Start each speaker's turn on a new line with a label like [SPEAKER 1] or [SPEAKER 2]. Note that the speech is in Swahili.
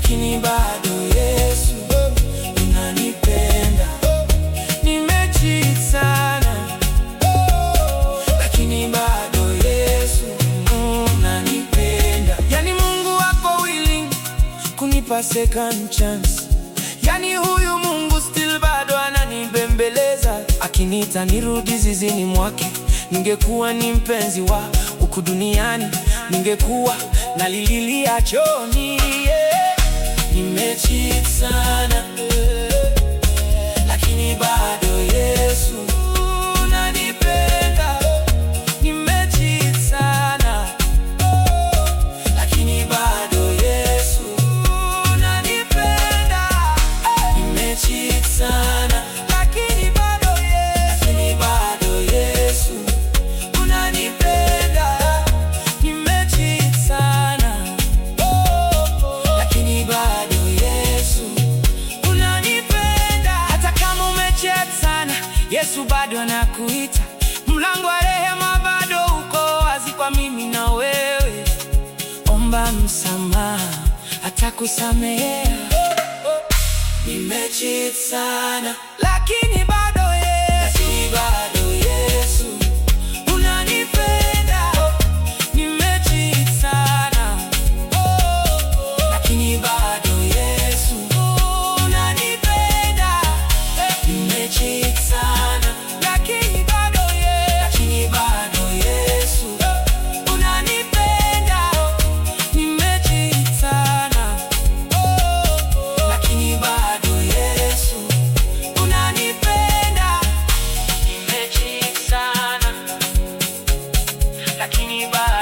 [SPEAKER 1] lakini bado Yesu unanipenda. Nimecheat sana, lakini bado Yesu unanipenda. Yani Mungu wako willing kunipa second chance. Yani huyu Mungu still bado ananibembeleza, akiniita nirudi zizini mwake. Ningekuwa ni mpenzi wa huku duniani, ningekuwa nalililia chooni. yeah. Nimecheat sana lakini bado Yesu unanipenda. Nimecheat sana lakini bado Yesu unanipenda. Nimecheat sana lakini bado Yesu, lakini bado Yesu unanipenda. Nimecheat sana lakini bado Yesu unanipenda. Hata kama umecheat sana, Yesu bado anakuita. Mlango wa rehema bado uko wazi kwa mimi na wewe. Omba msamaha, atakusamehea. Nimecheat sana lakini bado Yesu, lakini bado Yesu unanipenda. Nimecheat sana lakini bado Yesu unanipenda. Nimecheat sana lakini bado Yesu, lakini bado Yesu unanipenda. Nimecheat sana lakini bado Yesu unanipenda. Nimecheat sana lakini bado